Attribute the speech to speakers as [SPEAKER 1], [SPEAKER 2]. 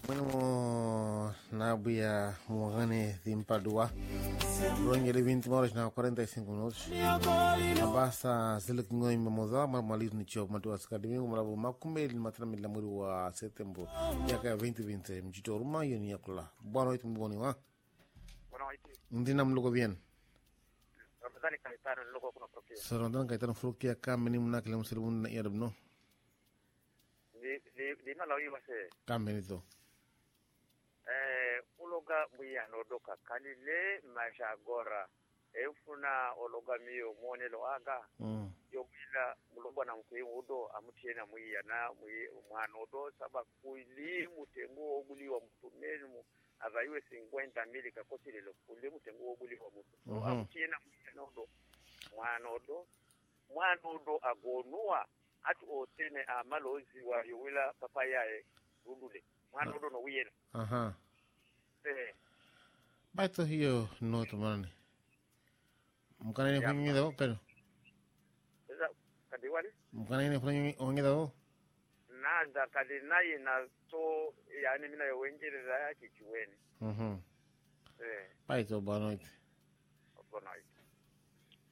[SPEAKER 1] Bueno, Nabia Morane Dimpadua. Rongele 20 horas na 45 minutos. Mabasa zile kingoi memoza mamalizo ni chop matu askademi kumalabu makumbe ili matana mila mwezi wa Septemba yaka 2020 mjito ruma yoni yakula. Bwana wetu mboni wa.
[SPEAKER 2] Bwana waiti.
[SPEAKER 1] Ndina mluko bien.
[SPEAKER 2] Ramadhani kaitano nilikuwa kuna profia.
[SPEAKER 1] Sarandan kaitana frukia kameni mnakile msiribu na yarabno.
[SPEAKER 2] Di di di mala wi wase.
[SPEAKER 1] Kameni to.
[SPEAKER 2] Eh uloga buya no doka kanile maisha gora. Efuna ologa miyo mwone lo aga.
[SPEAKER 1] Mm.
[SPEAKER 2] Yo bila muloga na mkui udo amutie na mwiya na mwi mwana udo saba kuili mutengo oguli wa mtu menu mu avaiwe 50 mili kakosile lo kuli mutengo oguli wa mtu. So
[SPEAKER 1] Mhm.
[SPEAKER 2] amutie na mwiya na udo. Mwana udo. Mwana udo agonua ati otene amalozi wa yowila papa yae rudule mwana udo no wiyena
[SPEAKER 1] Aha.
[SPEAKER 2] eh
[SPEAKER 1] Baito hiyo no tumani. Mkana ni kwenye dawo pero.
[SPEAKER 2] sasa kadi wali
[SPEAKER 1] Mkana ni kwenye onge dawo.
[SPEAKER 2] naza kadi naye na so yani mina yo wengereza yake kiweni
[SPEAKER 1] Mhm.
[SPEAKER 2] eh
[SPEAKER 1] Baito bwana wetu.
[SPEAKER 2] bona